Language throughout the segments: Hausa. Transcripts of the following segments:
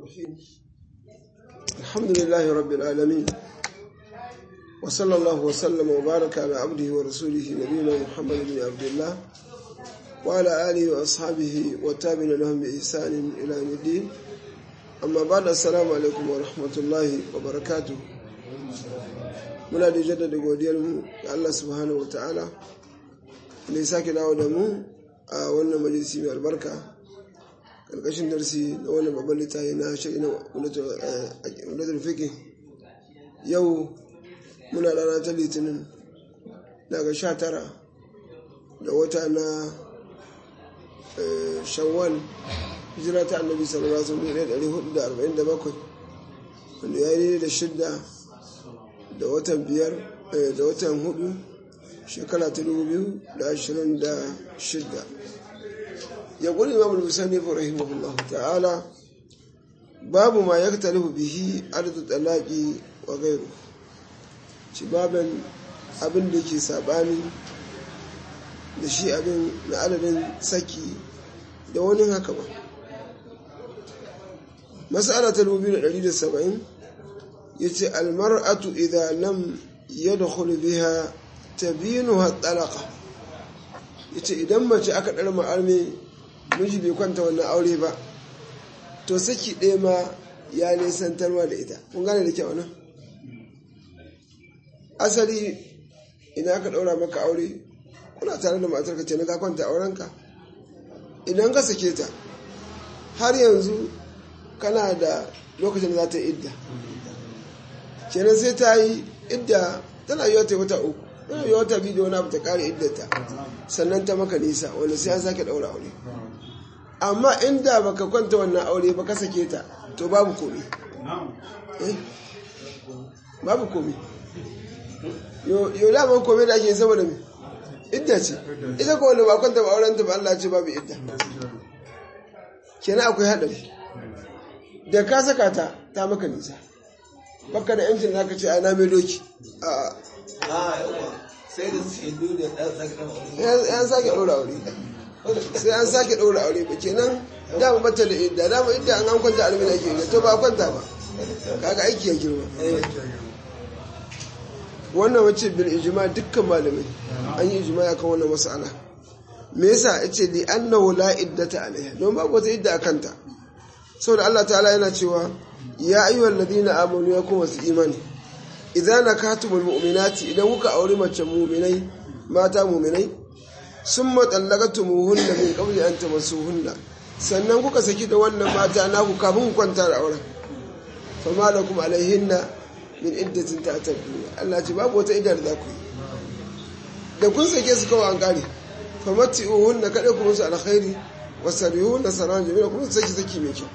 الرحيم الحمد لله رب العالمين وصلى الله وسلم وبارك على عبده ورسوله نبينا محمد بن عبد الله وعلى آله وأصحابه وتابعين لهم بإحسان إلى يوم الدين أما بعد السلام عليكم ورحمة الله وبركاته muna da jaddada godiyarmu ga Allah subhanahu wa ta'ala da ya sake dawo da mu a wannan majalisi mai albarka karkashin darsi na wannan babban littafi na shari'a na wadatar fiki yau muna rana ta litinin daga sha tara da wata na shawwal hijira ta annabi sallallahu alaihi wasallam 1447 wanda ya yi da shidda da watan biyar da watan hudu shekara ta dubu biyu da ashirin da shidda ya kuli imam al-musani fa rahimahullah ta'ala babu ma yaktalifu bihi adadu talaqi wa ghayru ci baban abin da ke sabani da shi abin na adadin saki da wani haka ba mas'ala ta 2170 yace almar'atu idza lam yadkhul biha tabinuha talaqa yace idan mace aka dar arme miji bai kwanta wannan aure ba to saki ɗaya ma ya nisantarwa da ita kun gane da kyau nan asali idan aka ɗaura maka aure kuna tare da matar ka ce na ka kwanta aurenka idan ka sake ta har yanzu kana da lokacin da za ta yi idda kenan sai ta yi idda tana yi wata wata uku tana yi wata biyu da wani abu ta kare iddata sannan ta maka nisa wanda sai an sake ɗaura aure amma inda baka kwanta wannan aure ba ka sake ta to babu komi babu komi yau daman komi da ake saboda mai idda ce ita ko wanda ba kwanta ba auren ta ba Allah ce babu idda kenan akwai haɗari da ka saka ta ta maka nisa baka da yancin zaka ce ai na mai doki a sai da shaidu da yan sake ɗora aure sai an sake ɗora aure ba kenan dama bata da idda dama idda an kwanta almina ke ga to ba kwanta ba kaga aiki ya girma wannan wace bil ijma dukkan malamai an yi ijma akan wannan mas'ala me yasa yace li annahu la iddata alaiha don babu wata idda akanta saboda Allah ta'ala yana cewa ya ayyuhal ladina amanu ya kuma su imani idan nakatumul mu'minati idan kuka aure mace mu'minai mata mu'minai summa tallaqatumuhunna min qabli an tamassuhunna sannan kuka saki da wannan mata naku kafin ku kwanta da auren fama lakum alaihinna min iddatin ta'tadduna Allah ce babu wata iddar da ku yi da kun sake su kawai an kare famati'uhunna kada ku musu alkhairi wasarihunna saran jamila kuma saki saki mai kyau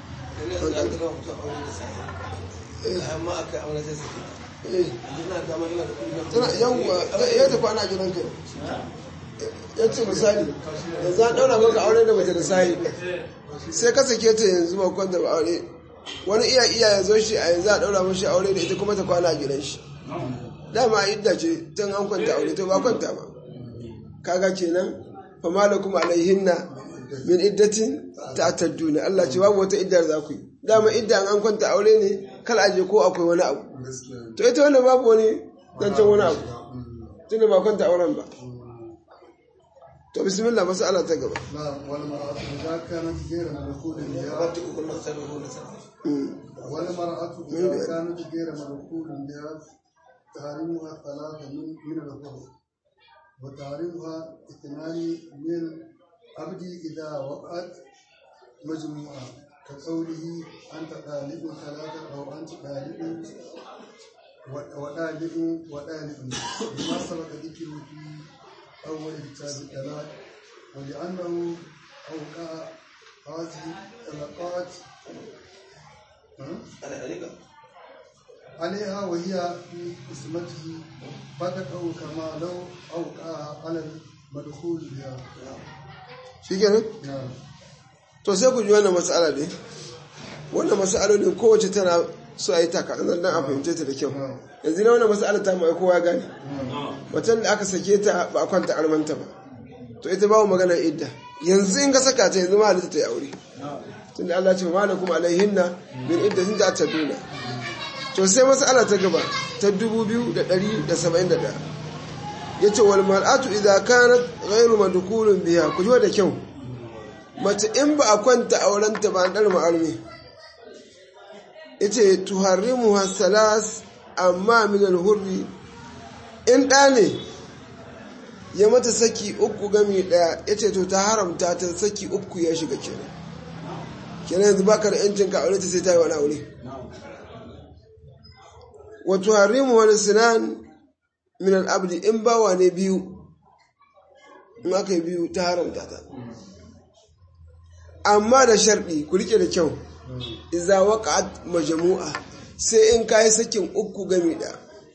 amma aka aure sai su ina da magana da kullum tana yawwa ya tafi ana gidan kai ya ce misali yanzu an ɗaura maka aure da mace da sahi sai ka sake ta yanzu ba kwanta ba aure wani iya iya ya zo shi a yanzu a ɗaura mashi aure da ita kuma ta kwana a gidan shi dama idda ce tun an kwanta aure to ba kwanta ba kaga kenan fa malakum alaihinna min iddatin ta'tadduna Allah ce babu wata iddar za ku yi dama idda an kwanta aure ne kal aje ko akwai wani abu to ita wannan babu wani zancen wani abu tunda ba kwanta auren ba to bismillah mas'ala ta gaba والمرأة إذا كانت غير مدخول بها wata ukun nan sai da hulun sa والمرأة إذا كانت غير مدخول بها تحريمها ثلاثة من من الظهر وتحريمها اثنان من العبد إذا وقعت مجموعة كقوله أنت طالب ثلاثة أو أنت طالب وطالب وطالب بما سبق ذكره في أول كتاب الطلاق ولأنه أوقع هذه الطلقات ana alika عليها وهي في قسمته فتقع كما لو أوقع على المدخول بها shikenan نعم to sai ku ji wannan mas'ala ne wannan mas'alolin kowace tana so a yi taka dan a fahimce ta da kyau yanzu na wannan mas'ala ta mai kowa gane watan da aka sake ta ba a kwanta armanta ba to ita babu magana idda yanzu in ka saka ta yanzu ma halitta ta yi aure tunda Allah ce ma lakum alaihinna min iddatin da ta duna to sai mas'ala ta gaba ta 2171 yace wal mar'atu idza kanat ghayru madkhulun biha ku ji da kyau mace in ba a kwanta aurenta ba an dar ma'armi yace tuharrimu hasalas amma min al-hurri in da ne ya mata saki uku gami daya yace to ta haramta ta saki uku ya shiga kenan kenan yanzu baka da yancin ka aure ta sai ta yi wani aure wa tuharrimu wal sinan min al-abdi in bawa ne biyu in aka yi biyu ta haramta ta amma da sharɗi ku rike da kyau iza waqa'at majmu'a sai in kai sakin uku gami da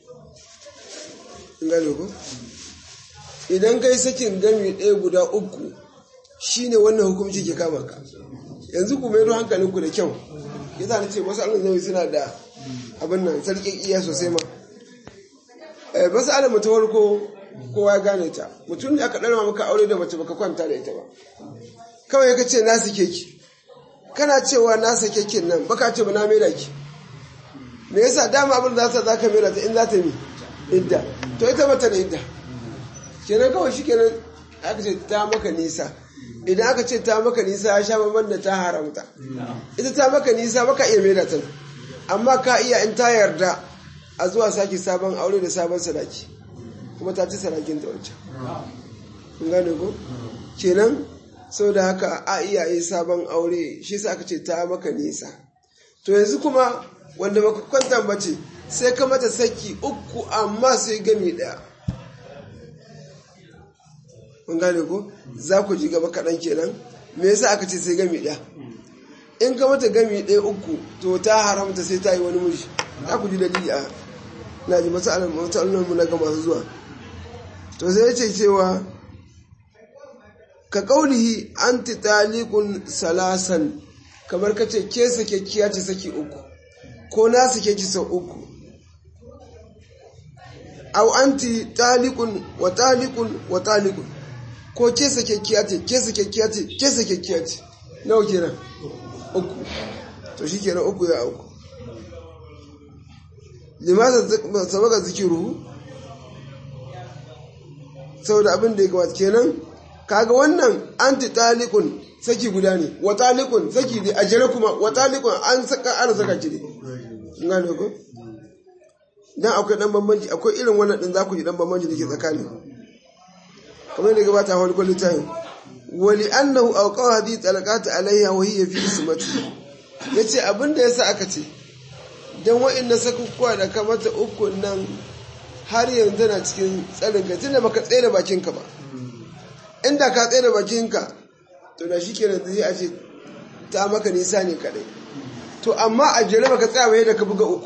in gane ko idan kai sakin gami ɗaya guda uku shine wannan hukunci ke kama ka yanzu ku mai hankalinku da kyau yasa na ce wasu alun suna da abin nan sarkin iya sosai ma basu alamu ta farko kowa ya gane ta mutum da aka ɗarma maka aure da mace baka kwanta da ita ba kawai ka ce na sake ki kana cewa na sake kin nan baka ce ba na maida ki me yasa dama abin da za ka maida ta in za ta mi idda to ita mata da idda kenan kawai shi kenan aka ce ta maka nisa idan aka ce ta maka nisa ya sha babban da ta haramta ita ta maka nisa baka iya maida ta amma ka iya in ta yarda a zuwa sake sabon aure da sabon sadaki kuma ta ci sadakin ta wancan kun gane ko kenan sau da haka a iya yi sabon aure shi sa aka ce ta maka nisa to yanzu kuma wanda baka kwanta bace sai ka mata saki uku amma sai gami daya kun gane ko za ku ji gaba kaɗan kenan me yasa aka ce sai gami daya in ka mata gami ɗaya uku to ta haramta sai ta yi wani miji za ku ji dalili a na ji masu mu na ga masu zuwa to sai ya ce cewa ka kaulihi anti talikun salasan kamar ka ce ke sake kiya ce saki uku ko na sake ki sau uku au anti talikun wa talikun wa talikun ko ke sake kiya ce ke sake kiya ce ke sake kiya ce nawa kenan uku to shi kenan uku ya uku limasa sabaka zikiru saboda abin da ya gabata kenan kaga wannan anti talikun saki guda ne wa talikun saki ne a jere kuma wa talikun an saka ana saka ki ne ngane ko dan akwai dan bambanci akwai irin wannan din za ku ji dan bambanci da ke tsakani kamar yadda gabata wani kwallo tayin wali annahu awqa hadhihi talaqat alayha wa hiya fi ismati yace abinda yasa aka ce dan wa'inda sakukkuwa da kamata uku nan har yanzu na cikin tsarin ka tunda baka tsaye da bakinka ba inda ka tsaye da bakinka to da shi kenan zai a ce ta maka nisa ne kadai to amma a jere baka tsaya ba yadda ka buga uku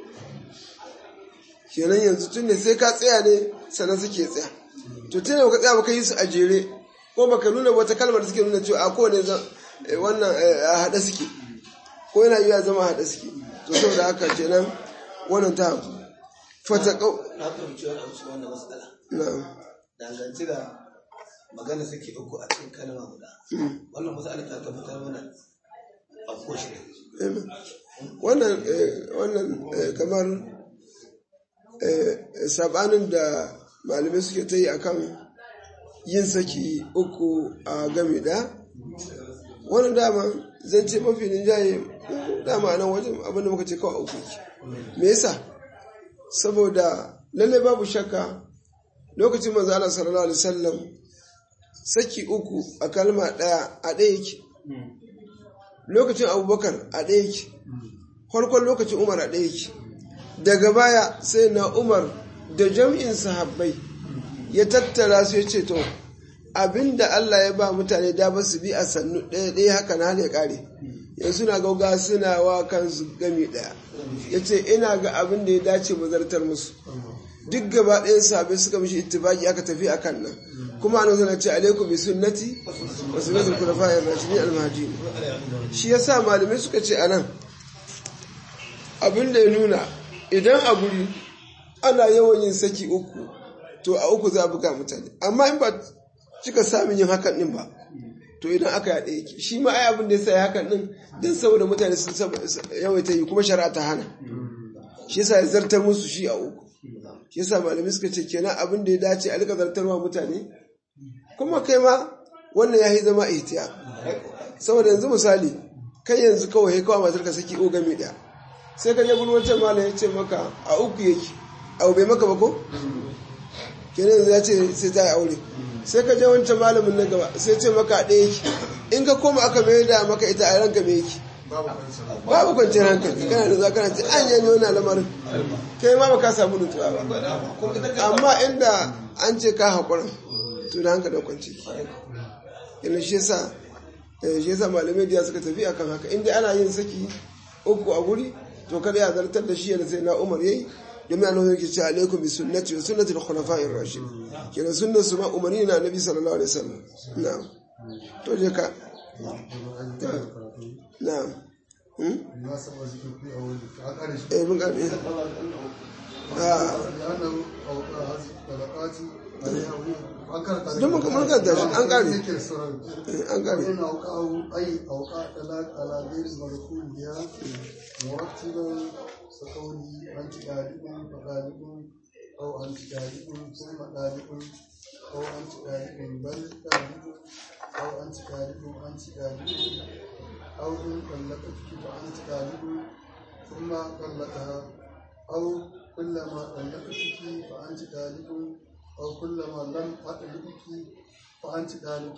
kenan yanzu tun da sai ka tsaya ne sannan suke tsaya to tun da baka tsaya baka yi su a jere ko baka nuna wata kalmar da suke nuna cewa a kowane wannan a haɗe suke ko yana iya zama haɗe suke to saboda haka kenan wannan ta fata kau na fahimci wani abu cikin wannan matsala na'am dangance da magana sake uku a cikin kalma guda wannan matsala ta tabbatar mana a koshi Amen. wannan eh, wannan eh, kamar eh, sabanin da malamai suke ta yi akan yin saki uku a game da wannan dama zan ce mafi ninjaye dama nan wajen abinda muka ce kawai uku yake. me yasa saboda lalle babu shakka lokacin manzo Allah sallallahu alaihi wasallam saki uku a kalma daya a ɗaya yake lokacin abubakar a ɗaya yake farkon lokacin umar a ɗaya yake daga baya sai na umar da jam'in sahabbai ya tattara su ya ce to abinda Allah ya ba mutane da su bi a sannu ɗaya ɗaya haka na ya ƙare yanzu na gauga suna wa kansu gami ɗaya ya ce ina ga abin da ya dace mu zartar musu duk gaba ɗayan sahabbai suka mishi ittibaki aka tafi a kan nan kuma an zana ce alaikum bi sunnati wa sunnatul khulafa'ir rashidin al-mahdiyyin shi yasa malamai suka ce anan abin da ya nuna idan a guri ana yawan yin saki uku to a uku za a buga mutane amma in ba cika samun yin hakan din ba to idan aka yaɗe yake shi ma ai abin da ya sa ya hakan din don saboda mutane sun yawaita yi kuma shari'a ta hana shi yasa ya zartar musu shi a uku shi yasa malamai suka ce kenan abin da ya dace a rika zartarwa mutane kuma kai ma wannan ya yi zama ihtiya saboda yanzu misali kai yanzu kawai kawai matar ka saki ogami daya sai ka je gurin wancan malam ya ce maka a uku yake abu bai maka ba ko kenan yanzu ya ce sai ta yi aure sai ka je wancan malamin na gaba sai ce maka ɗaya yake in ka koma aka mai da maka ita a ranka me yake babu kwanciyar hankali kana da zuwa kana ce an yanyi wani lamarin kai ma baka samu nutsuwa ba amma inda an ce ka haƙura to da hankali kwanci yana shi yasa shi yasa malamai da suka tafi akan haka inda ana yin saki uku a guri to kada ya zartar da shi yana sai na umar yayi domin annabi yake cewa alaikum bi sunnati wa sunnati al-khulafa'ir rashid kenan sunnar su ma umari na nabi sallallahu alaihi wasallam na'am to je ka na'am ما سبق ذكر في أول عقل eh mun gane ah لأنه أوقع هذه الطلقات عليها وهي دم كمان قد داش، أن قال. أن an gane وإن أوقعه أي أوقع طلاق على غير المدخول بها مرتبا كقوله أنت طالب فطالب أو أنت طالب ثم طالب أو أنت طالب بل طالب أو أنت طالب أنت طالب أو إن طلقتك فأنت طالب ثم طلقها أو كلما طلقتك فأنت طالب أو كلما لم أطلقك فأنت طالب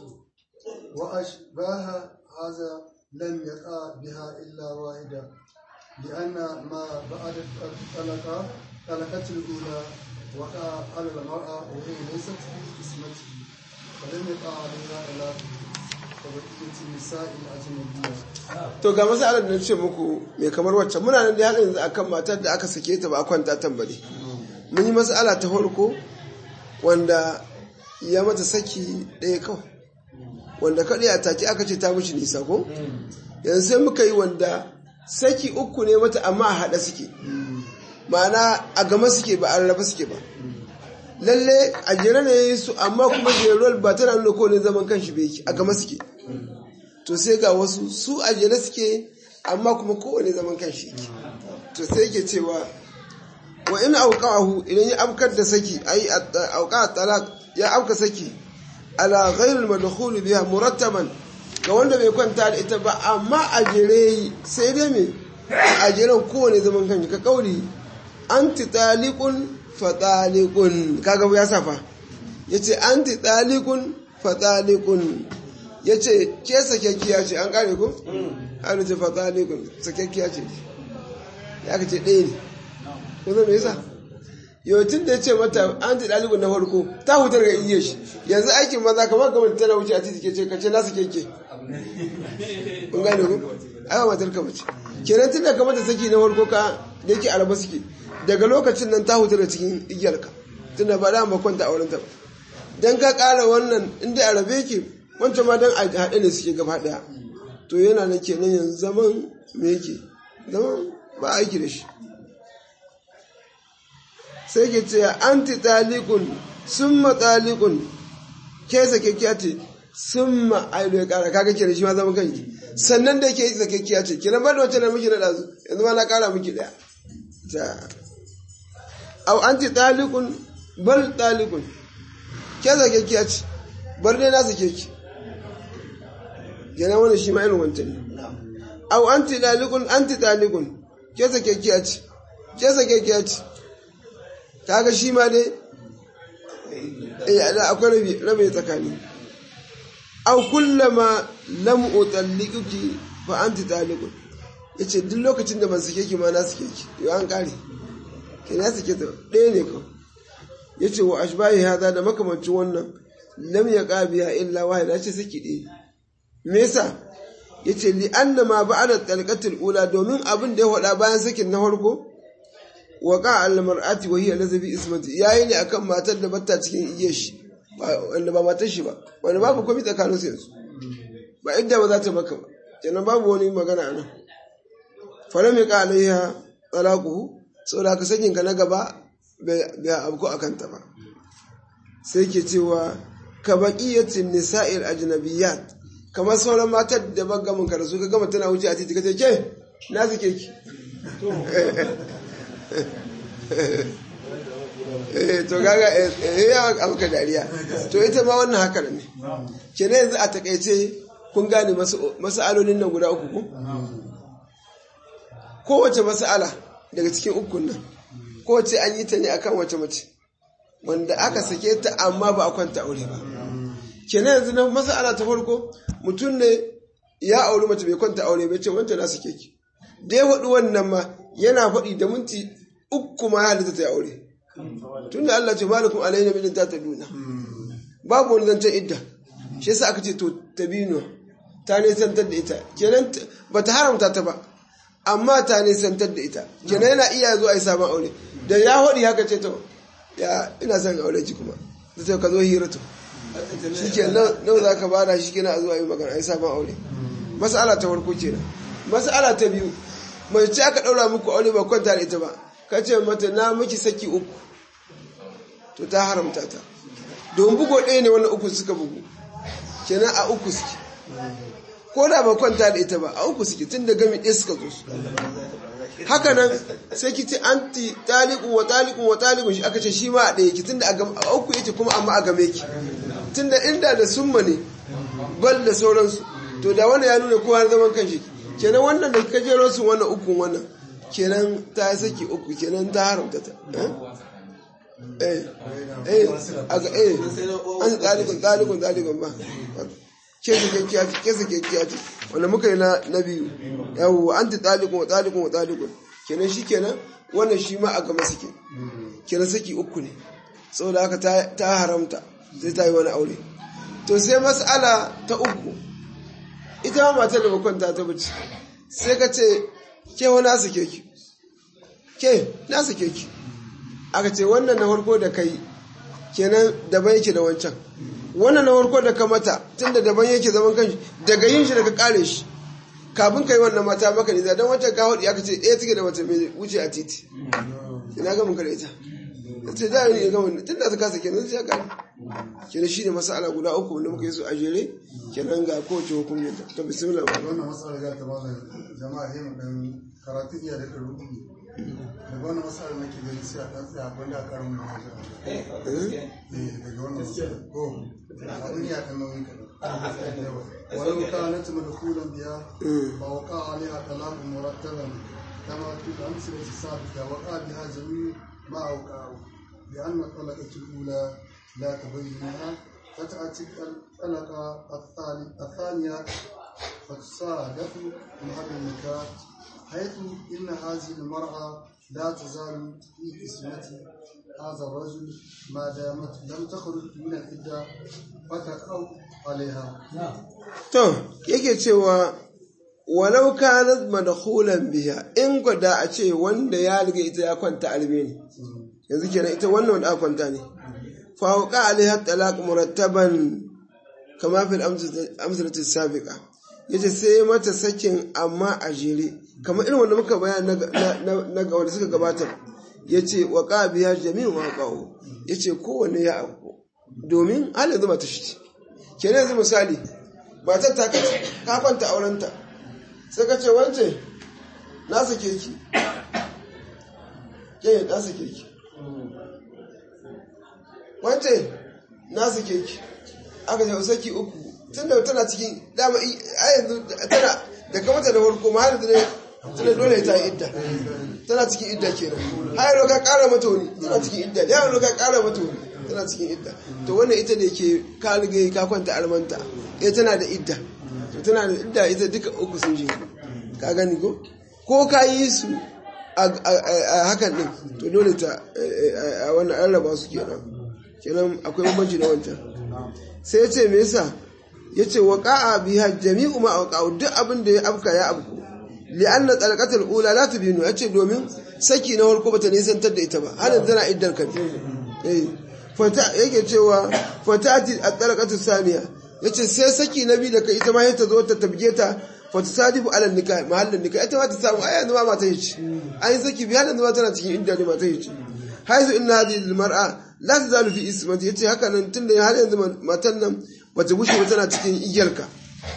وأشباه هذا لم يقع بها إلا واحدة لأن ما بعد الطلقة طلقة الأولى وقع على المرأة وهي ليست في قسمته فلم يقع عليها إلا كبقية النساء الأجنبية to ga masalar da na ce muku mai kamar wacce muna nan da haka yanzu akan matar da aka sake ta ba a kwanta tambari mun yi masala ta farko wanda ya mata saki ɗaya kawai wanda kaɗai a take aka ce ta mishi nisa ko yanzu sai muka yi wanda saki uku ne mata amma a haɗa suke ma'ana a gama suke ba a rarraba suke ba lalle a jere ne ya yi su amma kuma jeruwar ba tana nuna kowane zaman kanshi bai yake a gama suke to sai ga wasu su a jere suke amma kuma kowane zaman kanshi yake to sai yake cewa wa in auqahu idan ya afkar da saki ai auqa talaq ya afka saki ala ghairil madkhul biha murattaban ga wanda bai kwanta da ita ba amma a jere sai dai me a jeren kowane zaman kanshi ka kauri anti taliqun fa taliqun kaga ya safa yace anti taliqun fa taliqun yace ke sakekkiya ce an kare ko an ce fa taliqun sakekkiya ce ya ka ce ɗaya ne ko zai me yasa yautin da ya ce mata an ta ɗalibin na farko ta hutar ga iya shi yanzu aikin maza kamar kamar tana wuce a titi ke ce kace nasu keke kun gane ku aiwa matar ka mace kenan tun da kamar da saki na farko ka da yake araba suke daga lokacin nan ta hutar da cikin igiyarka tun da ba da ma kwanta a wurin ta ba dan ka ƙara wannan inda arabe yake wancan ma dan a haɗe ne suke gaba ɗaya to yana nan kenan yanzu zaman me yake zaman ba aiki da shi sai ke ce anti talikun summa talikun ke sakekkiya ce summa aido ya kara kaga kira shi ma zama kanki sannan da ke sakekkiya ce kina ba da wacce na miki na dazu yanzu ma na kara miki daya ta au anti talikun bal talikun ke sakekkiya ce bar dai na sake ki kenan wani shi ma irin wancan ne au anti talikun anti talikun ke sakekkiya ce ke sakekkiya ce kaga shi ma dai eh akwai rabi rabi tsakani aw kullama lam utallikuki fa anti taliqun yace duk lokacin da ban sake ki ma na sake ki yo an kare ke na sake ta ɗaya ne ko yace wa ashbahi hada da makamancin wannan lam yaqabiha illa wahida ce saki ɗaya me yasa yace li anna ma ba'da talqatil ula domin abin da ya faɗa bayan sakin na farko waka al-mar'ati wa hiya lazabi ismati yayi ne akan matar da bata cikin igiyar shi wanda ba matar shi ba wanda babu komai tsakanin su yanzu ba idda ba za ta maka ba kenan babu wani magana anan falam yaqa alaiha talaquhu saboda ka sakin ka na gaba bai abko akan ta ba sai ke cewa ka baqiyatin nisa'il ajnabiyat kamar sauran matar da ban gamin ka da su ka gama tana wuce a titi ka ce ke na suke ki eh to gaga eh ya abuka dariya to ita ma wannan haka ne ke ne yanzu a takaice kun gane mas'alolin nan guda uku ko kowace mas'ala daga cikin ukun nan kowace an yi ta ne akan wace mace wanda aka sake ta amma ba a kwanta aure ba kenan yanzu na mas'ala ta farko mutum ne ya auri mace bai kwanta aure bai ce wancan na sake ki da ya faɗi wannan ma yana faɗi da minti uku ma ya halitta ta aure tun da Allah ce malakum alayna min ta duna babu wani zancen idda shi yasa aka ce to tabino ta nisantar da ita kenan ba ta haramta ta ba amma ta nisantar da ita kenan yana iya zuwa a yi sabon aure da ya haɗi haka ce to ya ina son aure ki kuma da ta ka zo hira to shi ke nau za ka bada shi kina zuwa yi magana a yi sabon aure mas'ala ta farko kenan mas'ala ta biyu mai ce aka ɗaura muku aure ba kwanta da ita ba ka ce mata na miki saki uku to ta haramta ta don bugo ɗaya ne wannan uku suka bugu kenan a uku suke ko da ba kwanta da ita ba a uku suke tun da gami ɗaya suka zo su haka nan sai ki ce anti talikun wa talikun wa talikun shi aka ce shi ma a ɗaya ki tun da a uku yake kuma amma a game ki tun da inda da summa ne bal da sauransu to da wannan ya nuna kowa zaman kan shi kenan wannan da ka jero su wannan ukun wannan kenan ta saki uku kenan ta haramta ta eh eh aga eh an talikun talikun talikun ba ke su kekkiya ce ke su kekkiya ce wanda muka yi na biyu yawo an ta talikun wa talikun wa talikun kenan shi kenan wannan shi ma a gama suke kenan saki uku ne saboda haka ta haramta sai ta yi wani aure to sai mas'ala ta uku ita ma matar da bakwanta ta bace sai ka ce ke wani na sake ki ke na sake ki aka ce wannan na farko da kai kenan daban yake da wancan wannan na farko da ka mata tunda daban yake zaman kanshi daga yin shi daga kare shi kafin ka yi wannan mata maka nisa don wancan ka hudu aka ce ɗaya take da mace mai wuce a titi ina ga mun kare ita ce da yi ga wannan tunda ta kasa kenan sai ka kenan shi ne masala guda uku wanda muka yi su a jere kenan ga kowace hukumin ta bismillah ba wannan matsala ga ta bada jama'a yin dan karatu iya da rubu daga wannan matsala nake gani sai a dan tsaya gwanda a karin mu eh daga wannan matsala ko abin ya kan nauyi kadan ولو كانت مدخولا بها فوقع عليها طلاق مرتبا كما في الأمثلة السابقة وقع بها جميع ما أوقعه لأن الطلقة الأولى لا تبينها فتأتي الطلقة الثانية فتصادف محل النكاح حيث إن هذه المرأة لا تزال في اسمة هذا الرجل ما دامت لم تخرج من العدة فتقع عليها to yake cewa walau kanat madkhulan biha in gwada a ce wanda ya riga ita ya kwanta albe ne yanzu kenan ita wannan wanda aka kwanta ne fa waqa alaiha talaq murattaban kama fil amsalati sabiqa yace sai mata sakin amma a jere kamar irin wanda muka bayani na ga wanda suka gabatar yace waqa biha jami'u ma qawo yace kowanne ya auku domin halin zuma ta shi kenan yanzu misali matar ta kace ka kwanta aurenta sai ka ce wance na sake ki ke na sake ki wance na sake ki aka ce saki uku tun da tana cikin dama a yanzu tana da kamata da farko ma har da tana dole ta yi idda tana cikin idda kenan har yau ka kara mata wani tana cikin idda ya yau ka kara mata wani tana cikin idda to wannan ita da ke ka riga ka kwanta almanta eh tana da idda to tana da idda ita duka uku sun je ka gani ko ko ka yi su a hakan din to dole ta a wannan an raba su kenan kenan akwai bambanci da wancan sai ya ce me yasa ya ce wa qa'a biha jami'u ma waqa'u duk abin da ya afka ya afku li'anna talaqatul ula la tubinu ya ce domin saki na farko bata nisantar da ita ba halin tana iddar kan eh fata yake cewa fatati at-talaqatu saniya yace sai saki na biyu da kai ita ma ta zo ta tabge ta fata sadibu ala nikah mahallin nikah ita ma ta samu ai yanzu ma mata yace ai saki biya yanzu ma tana cikin idda ne mata yace haizu inna hadhihi al-mar'a la tazalu fi ismati yace haka nan tunda har yanzu matan nan bata bushe ba tana cikin igiyarka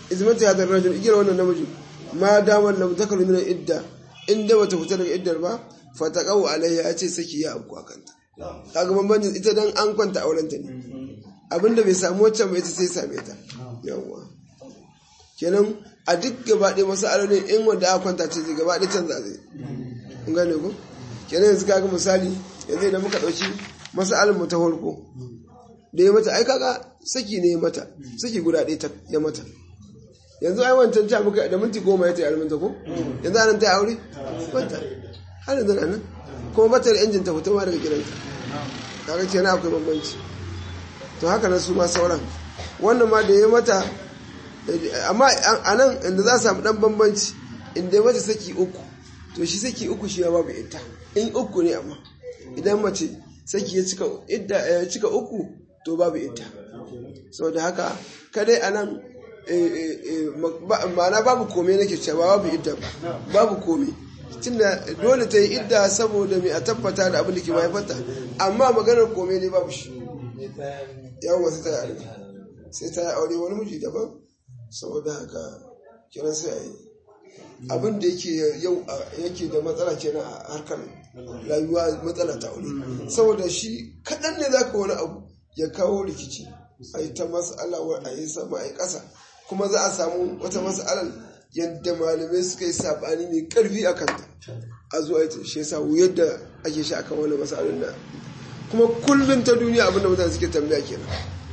izmanta ya dar rajul igiyar wannan namiji ma damar lam zakaru min idda inda bata fita daga iddar ba fataqau alaiha ya ce saki ya abu akanta kaga bambancin ita dan an kwanta aurenta ne abinda bai samu waccan ba ita sai same ta yawwa kenan a duk gaba ɗaya masu alolin in wanda aka kwanta ce gaba ɗaya canza zai kun gane ku kenan yanzu kaga misali yanzu idan muka ɗauki masu mu ta farko da ya mata ai kaga saki ne ya mata saki guda ɗaya ta ya mata yanzu ai wancan ta muka da minti goma ya ta yi alminta ko yanzu anan ta yi aure bata har yanzu na nan kuma bata da injin ta fito ma daga gidanta kaga kenan akwai bambanci to haka nan su ma sauran wannan ma da ya mata amma a nan inda za a samu dan bambanci inda ya mata saki uku to shi saki uku shi ya babu ita in uku ne amma idan mace saki ya cika idda ya cika uku to babu ita saboda haka kadai a nan ma'ana babu kome nake cewa babu idda babu kome tunda dole ta yi idda saboda mai a tabbata da abin da ke mahaifarta amma maganar kome ne babu shi yawon sai ta yi aure sai ta yi aure wani miji daban saboda haka kiran sai a yi abin da yake yau yake da matsala kenan a harkar rayuwa matsala ta aure saboda shi kaɗan ne za ka wani abu ya kawo rikici a yi ta mas'ala a yi sama a yi ƙasa kuma za a samu wata mas'alar yadda malamai suka yi saɓani mai ƙarfi a kanta a zuwa ita shi yasa wuyar da ake shi akan wani mas'alar na kuma kullum ta duniya abin da mutane suke tambaya kenan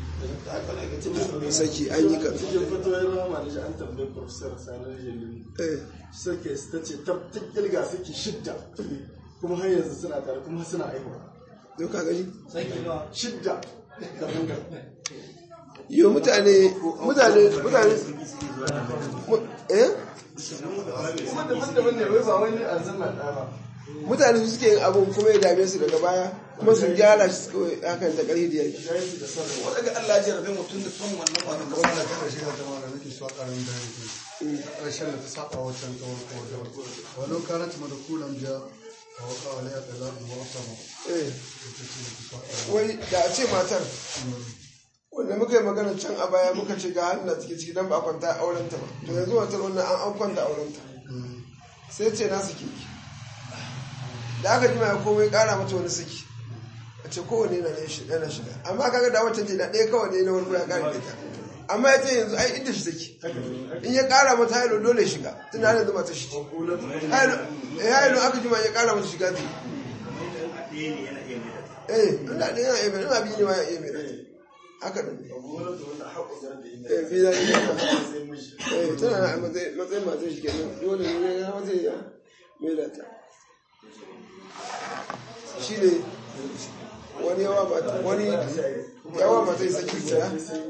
saki an yi kan cikin fatoyin rama da shi an tambayi professor sanar jalili suke ta ce ta kirga suke shidda kuma har yanzu suna tare kuma suna aihuwa zo ka gani shidda daban daban yau mutane mutane mutane eh kuma daban-daban ne wai ba wani a zanna ɗaya ba mutane su suke yin abun kuma ya dame su daga baya kuma su gyara shi suka hakan da ƙarfi da yake ya yi su da sarrafa wadda Allah ya rabe mutum da son wannan kwanan da wannan kan shi ta mara nake so a ƙarin bayani ƙarshen da ta saba wancan tsawon kowace walau kanat madkulan ja wa waqa alayha talaq wa asama eh wai da a ce matar wanda muka yi magana can a baya muka ce ga halin da take ciki dan ba a kwanta aurenta ba to yanzu wata wannan an an kwanta aurenta sai ce na saki da aka jima ya komai kara mata wani saki a ce kowane na yana shiga amma kaga da wata ce da ɗaya kawai ne na wani ya kare da ita amma ya ce yanzu ai inda shi saki in ya kara mata hailo dole ya shiga tun da yanzu mata shi hailo aka jima ya kara mata shiga zai eh ina da yana iya mai ina biyu ne ma ya iya mai haka ne eh fi da ina eh tana na matsayin matsayin matan shi kenan dole ne ya wata ya mai da ta shi ne wani yawa mata wani yawa mata saki guda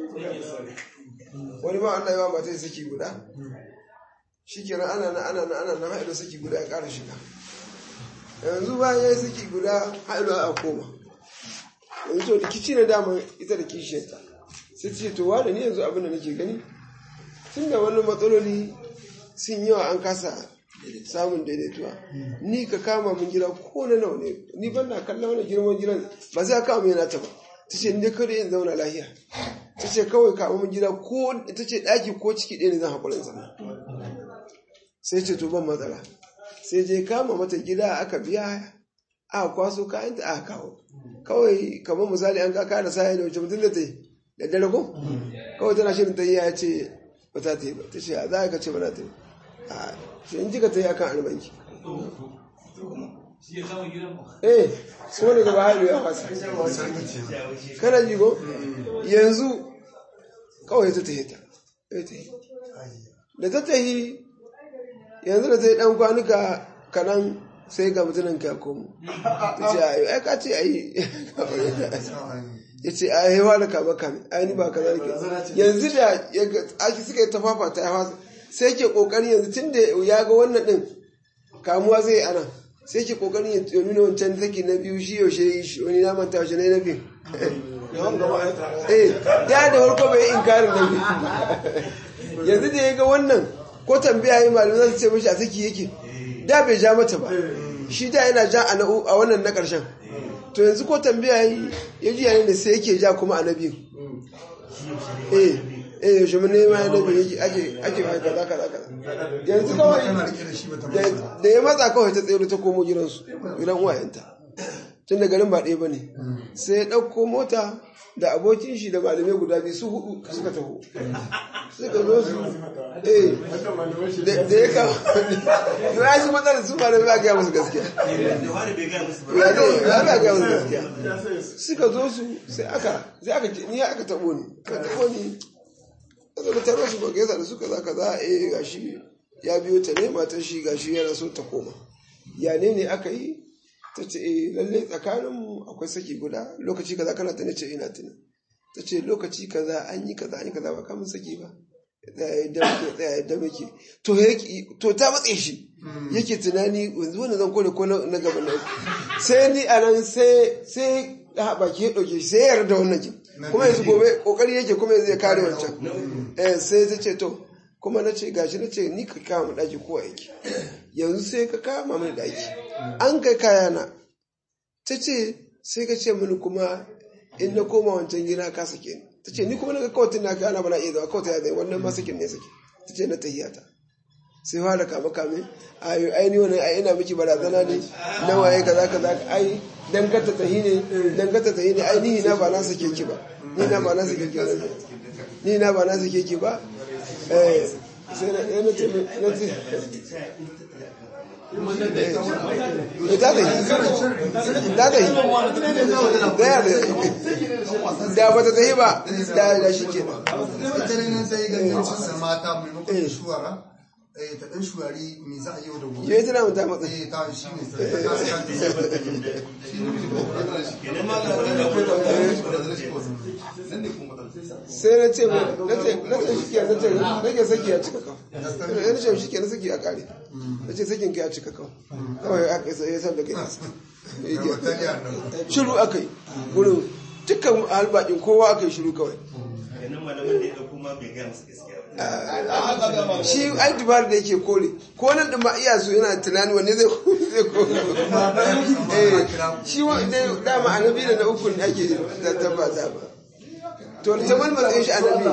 wani ma Allah yawa mata saki guda shi kenan ana na ana na ana na haɗa saki guda ya ƙara shiga yanzu bayan ya yi saki guda haɗa a koma yanzu to rikici na dama ita da kishiyarta sai ce to wa da ni yanzu abin da nake gani tun da wani matsaloli sun yawa an kasa samun daidaituwa ni ka kama min gida ko na nawa ne ni ban na kallon wani girman gidan ba sai ka kama yana ta ba ta ce ni kada yin zauna lahiya ta ce kawai kama min gida ko ta ce ɗaki ko ciki ɗaya ne zan haƙurin zama sai ce to ban matsala sai je kama mata gida aka biya aka kwaso kayanta aka kawo kawai kamar misali an kaka da sahi da wace mutum da ta yi da dare ko kawai tana shirin ta yi ya ce ba ta ta yi ba ta ce a za ka ce ba na ta yi a shi in jika ta yi akan albanki eh so ne gaba hailu ya fasa kana ji ko yanzu kawai ta ta yi ta da ta ta yi yanzu da ta yi dan kwanuka kanan sai ga mutumin ka komo ta ce ayi ai ka ce ayi ya ce a yi wani kama kame ai ni ba kaza nake yanzu da ake suka yi tafafa ta yawa sai ke kokarin yanzu tun da ya ga wannan din kamuwa zai ana sai ke kokarin ya nuna wancan take na biyu shi yaushe yi shi wani na manta yaushe na biyu eh da da farko bai inkarin na biyu yanzu da ya ga wannan ko tambaya yi malamai za su ce mashi a saki yake da bai ja mata ba shi da yana ja a wannan na ƙarshen to yanzu ko tambaya yi ya ji yayin da sai yake ja kuma a na biyu eh eh yaushe mun nema ya nabi yake ake ake mai kaza kaza kaza yanzu kawai tana rike da shi bata da masa da ya matsa kawai ta tsere ta komo gidansu gidan uwayenta tun da garin ba ɗaya ba ne sai ya ɗauko mota da abokin shi da malamai guda biyu su hudu suka taho suka zo su eh da da ya kawo ya shi matsalar su malamai ba gaya musu gaskiya da wani bai gaya musu ba ya zai ya ba gaya musu gaskiya suka zo su sai aka sai aka ce ni aka taɓo ni aka taɓo ni aka da taro su ba gaisa da suka za ka za eh gashi ya biyo ta ne matar shi gashi yana so ta koma ya ne ne aka yi ta ce eh lalle tsakaninmu akwai saki guda lokaci kaza kana ta ne ce ina tuni ta ce lokaci kaza an yi kaza an yi kaza ba kamun saki ba tsaya yadda muke tsaya yadda muke to yake to ta matse shi yake tunani yanzu wannan zan kone ko na na gaba na sai ni a nan sai sai a baki ya ɗauke shi sai ya yarda wannan kin kuma yanzu gobe kokari yake kuma yanzu ya kare wancan eh sai ta ce to kuma na ce gashi na ce ni ka kama mu ɗaki kowa yake yanzu sai ka kama mini ɗaki an kai kayana ta ce sai ka ce mini kuma in na koma wancan gida ka sake ni ta ce ni kuma na ga kawai tun na kana bana iya zama kawai ta yadda wannan ma sakin ne sake ta ce na tahiyata sai fara kame kame ayo ai ni wannan ai ina miki barazana ne na waye kaza kaza ai dan ka ta tahi ne dan ka ta tahi ne ai ni na ba na sake ki ba ni na ba na sake ki ba ni na ba na sake ki ba eh sai na na ce na ce eh ta tahi ta tahi da ya da ba ta tahi ba da da shi kenan ita ne nan sai gangancin sa mata maimakon shuwara eh ta dan shuwari me za a yi da gobe yayi tana mun ta matsa eh ta shi ne sai ta kasa kanta kenan ma ga wani da kuma sai na ce mai na ce na ce shi ke na ce rage saki ya cika kawo na ce shi ke na saki a kare na ce sakin ka ya cika kawo kawai aka yi ya san da kai bataliya nan shiru aka yi wurin dukkan halbakin kowa aka yi shiru kawai kenan malamin da ya ɗauko ma bai gaya musu gaskiya ba shi ai dubar da yake kore ko nan da ma iya so yana tunani wanne zai zai kore eh shi wanda dama annabi da na uku ne ake tabbata ba to ta malmalin shi annabi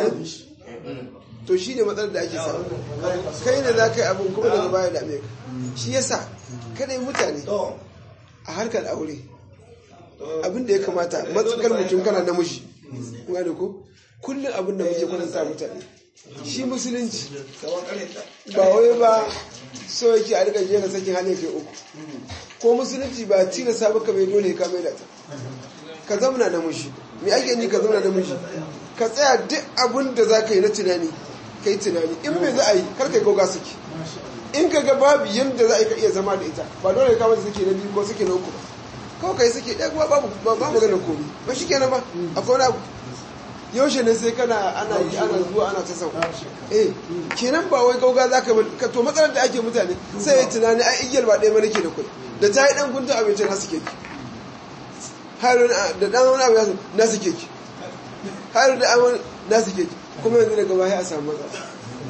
to shi ne matsalar da ake samu kai ne za ka yi abin kuma daga baya da ka shi yasa kada yi mutane a harkar aure abin da ya kamata matsakar mutum kana namiji kuma da ko kullum abin da muke kwatanta mutane shi musulunci ba wai ba so yake a rika jera sakin hali kai uku ko musulunci ba tilasta baka bai dole ka mai da ta ka zamana namiji me ake ni ka zamana namiji ka tsaya duk abin da za ka yi na tunani ka yi tunani in bai za a yi kar ka yi goga suke in ka ga babu yadda za a yi ka iya zama da ita ba dole ka mata suke na biyu ko suke na uku ba kawai ka yi suke ɗaya kuma babu ba magana komi ba shi kenan ba akwai wani abu yaushe ne sai kana ana yi ana zuwa ana ta sauka eh kenan ba wai gauga za ka ka to matsalar da ake mutane sai ya tunani ai igiyar ba ɗaya ma nake da kuɗi da ta yi ɗan guntun abinci na suke ki har da ɗan wani abu ya su na suke ki har da an na suke ki kuma yanzu daga baya a samu matsala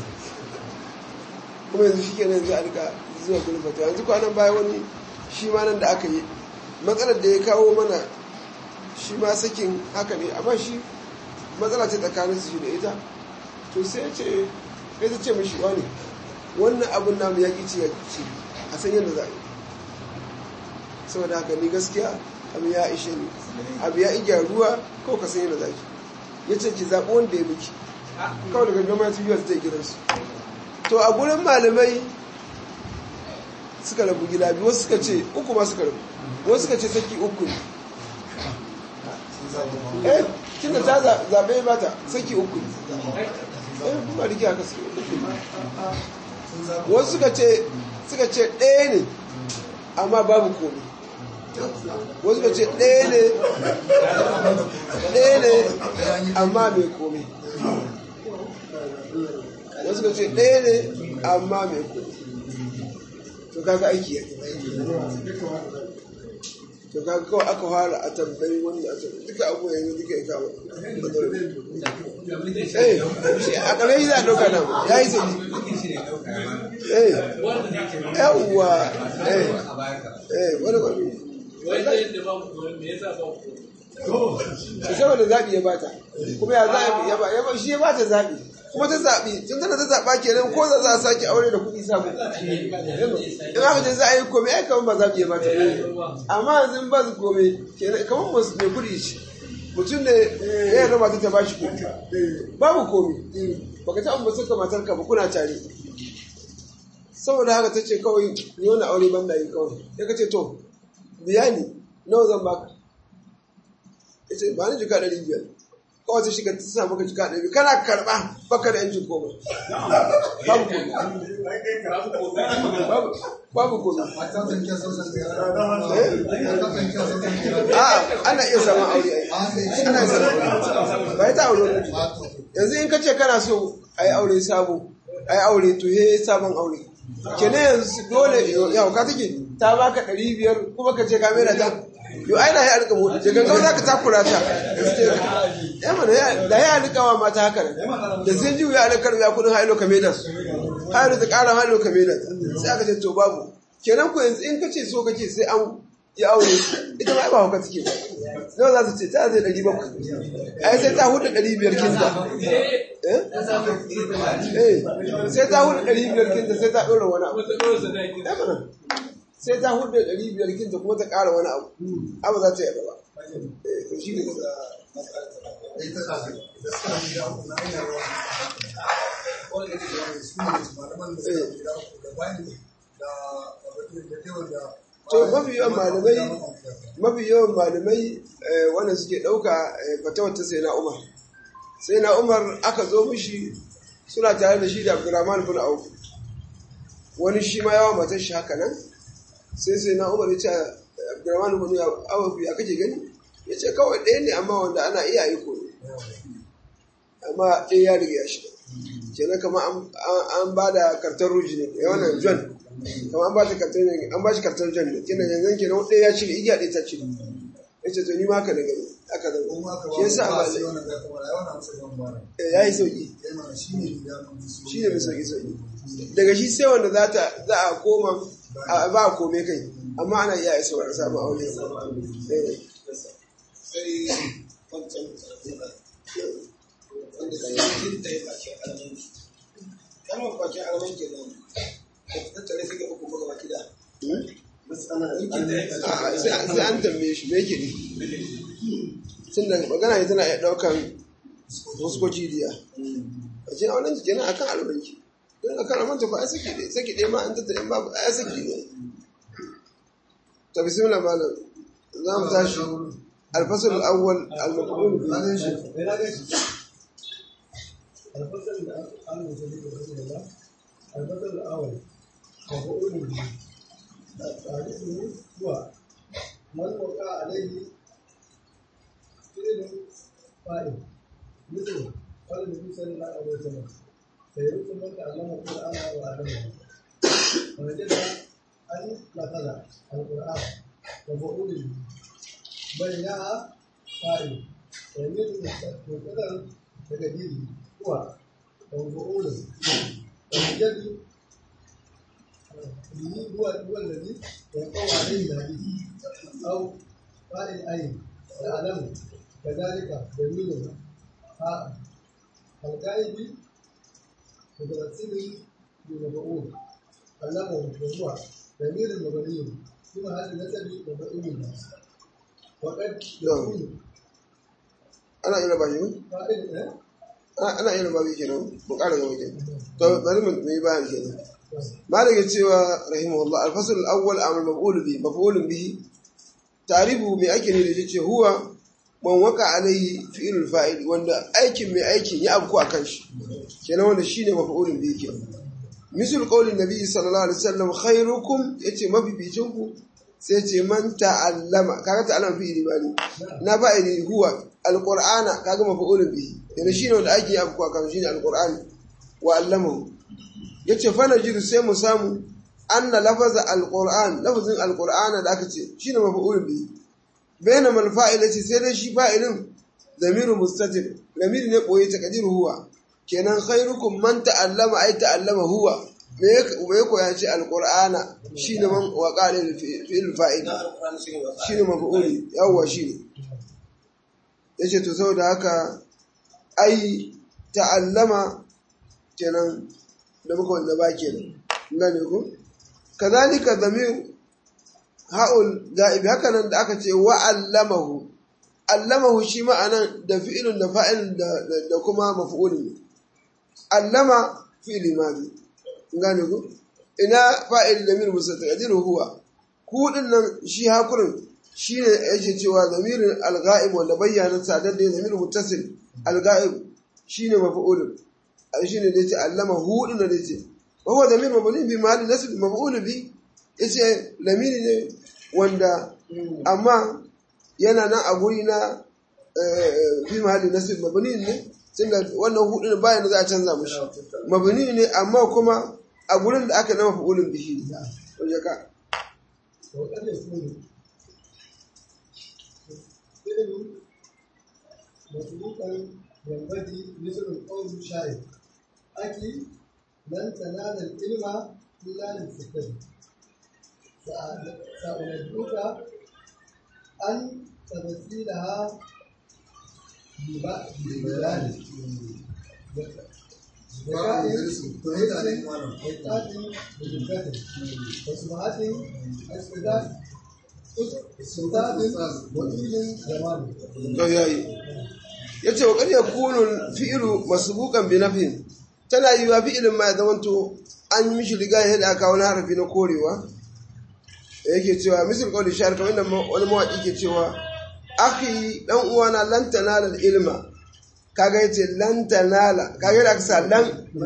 kuma yanzu shi kenan yanzu a rika zuwa gudun fata yanzu kwanan baya wani shi ma nan da aka yi matsalar da ya kawo mana shi ma sakin haka ne amma shi matsala ce tsakanin su shi da ita to sai ce sai ta ce mishi wani wannan abun namu ya ce ya ce a san yadda za a yi saboda haka ni gaskiya abu ya ishe ni abu ya igya ruwa kawai ka san yadda za ki ya ce ki zaɓi wanda ya miki kawai daga gama ya tuyiwa ta gidansu to a gurin malamai suka rabu gida biyu wasu suka ce uku ma suka rabu wasu suka ce saki uku ne eh tun da ta zaɓe ba ta saki uku ne eh kuma rike haka suke uku ne wasu suka ce suka ce ɗaya ne amma babu komai wasu suka ce ɗaya ne ɗaya ne amma mai komai wasu suka ce ɗaya ne amma mai komai to kaga aiki ya to kaga kawai aka fara a tambayi wanda a tambayi duka abu yanzu duka ya kama eh shi a ƙarai za a ɗauka nan ya yi sai eh yawwa eh eh wani wani wanda yadda ba mu koyon me yasa ba ku shi saboda zaɓi ya bata kuma ya zaɓi ya ba ya ba shi ya bata zaɓi kuma ta zaɓi tun tana ta zaɓa kenan ko za a sake aure da kuɗi samu in aka ce za a yi komai ai kamar ba zaɓi ya bata amma yanzu in ba su komai kenan kamar masu mai kuɗi ce mutum ne ya yarda mata ta bashi kuɗi babu komai baka ta amma saka matar ka ba kuna tare saboda haka ta ce kawai ni wani aure ban da yi kawai ya ka ce to biya ni nawa zan baka ya ce ba ni jika ɗari biyar kawai ta shiga ta sa maka jika ɗari kana karɓa baka da yancin komai babu komai babu babu komai Mata zan kya san san kira. Mata zan kya san san kira. a'a ana iya samun aure ai ana iya samun aure ba ita aure wani yanzu in ka ce kana so a yi aure sabo a yi aure to he sabon aure kenan yanzu dole yau ka take ta baka ɗari biyar kuma ka ce ka mai da ta yau ai da ya alƙa mutu da gangan za ka takura ta ya mana ya- da ya alƙa wa mata haka nan da sun ji ya alƙar ya kudin hailo ka mai da su hailo ta ƙara hailo ka mai da ta sai aka ce to babu kenan ku yanzu in ka ce so kake sai an ya aure ita ma ai ba hauka take ba nawa za su ce ta zai ɗari bakwai ai sai ta hudu ɗari biyar kinta eh eh sai ta hudu ɗari biyar kinta sai ta ɗora wani abu Ya mana. sai ta hudu ɗari biyar kinta kuma ta ƙara wani abu abu za ta yi ba eh to shi ne Ita ta ce, ita ta ce gida uku na hanyar ruwa. Wanda ke da wani su ne malaman da suka gida uku da bayan da da yawan da to mafi yawan malamai mafi yawan malamai eh, wanda suke ɗauka eh, fatawar ta sai na umar sai na umar aka zo mishi suna tare da shi da abdurrahman bin auf wani shi ma yawan matar shi haka nan sai sai na umar ya ce abdurrahman bin auf ya kake gani ya ce kawai ɗaya ne amma wanda ana iya yi ko amma ɗaya ya riga ya shiga kenan kama an- an an ba da kartar ruji ne ya wannan john kama an ba ta kartar ne an ba shi kartar john ne kenan yanzu kenan ɗaya ya cire igiya ɗaya ta cire ya ce to ni ma haka da gani haka da kuma aka shi yasa ba ba sai wannan da kuma ai wannan amsa yawan bara. ya yi sauki Yana shi ne gida mun su. shi ne mai sauki sauki daga shi sai wanda za ta za a koma a ba a kome kai amma ana iya isa wa sabon aure Eh. sai wancan wanda da yankin ta yi bakin alamanci kalmar bakin alamanci nan da tattare suke uku buga baki da yankin ta yi A'a, sai sai an tambaye shi me yake ne tun da magana ne tana iya ɗaukan fuskoki diya a ce a wannan jiki na akan albanki don akan albanki ko ai saki ɗaya saki ɗaya ma an tattare in babu ai saki ne to bismillah malam za mu tashi الفصل الأول المفعول به Ranar shi. الفصل الأول رسول الله الفصل الأول مفعول به تعريفه هو من وقع عليه فعل فاعل مثل قال النبي صلى الله عليه وسلم سيرث من تعلم القرآن وعلمه فوجد أن نقل القرآن مفعول به بينها فاعل ويميل مقدر تقديره هو مفعول ويوجد به هو هو الذي يقوى عليه الحديث او فاعل اين يعلم كذلك دليل ها القائد متمثل بمفعول علمه وهو ضمير مبني في محل نسب مفعول وقد يكون أنا إلى باجي فاعل إيه؟ ana iya babu kenan mu ƙara gaba kenan to bari mu yi bayan kenan malik ya cewa rahimahullah al-fasl al-awwal amal maf'ul bi maf'ul bihi ta'rifu me ake ne da shi ce huwa man waka alaihi fi'lul fa'il wanda aikin mai aikin ya abku akan shi kenan wanda shine maf'ul bihi kenan misal qaulin nabi sallallahu alaihi wasallam khairukum yace mabibicin ku sai ce man ta'allama kaga ta'allama fi'ili bani na fa'ili huwa alqur'ana kaga maf'ul bihi yana shine wanda ake yi abu kan shine alqur'ani wa allamahu yace fa najidu sai mu samu anna lafaza alqur'an lafazin alqur'ana da aka ce shine maf'ul bihi bayna mal fa'ilati sai dai shi fa'ilin zamiru mustatir lamir ne koyi takdiru huwa kenan khairukum man ta'allama ay ta'allama huwa me ya koya ce alqur'ana shine man waqala fi'il fa'il na alƙur'ani shi ne ba shine maf'uli yawwa shine yace to saboda haka ai ta'allama kenan da muka wanda ba kenan gane ko kazalika zamir ha'ul ga'ibi haka nan da aka ce wa'allamahu allamahu shi ma'anan da fi'ilun da fa'il da kuma maf'ulun allama fi'ili mazi gane ku ina fa'il da min musa taqdiru huwa ku din nan shi hakurin shine yake cewa zamirin al-ghaib wanda bayyana sadar da zamir muttasil al-ghaib shine maf'ulun ai shine da yace allama hu din da yace wa huwa zamir mabni bi mahalli nasb maf'ul bi yace lamiri ne wanda amma yana nan a guri na fi mahalli nasib mabni ne tunda wannan hudu bayan da za a canza mushi mabni ne amma kuma a gurin da aka nama fa'ulun bihi waje ka وقد يكون فعل مسبوقا ينبغي مثل القول الشاعر أكي لن تنال العلم إلا للفتن سأنبئك أن تمثيلها ببيان وسمعة استداد استداد وطول زمان to yayi yace wa qad yakunu fi'lu masbuqan bi nafin tana yiwa fi'ilin ma ya zamanto an yi mishi riga ya da aka wani harafi na korewa yake cewa misal qawli shar kamar inda wani mawaki ke cewa akhi dan uwana lan tanala ilma kaga yace lan tanala kaga da aka sa lan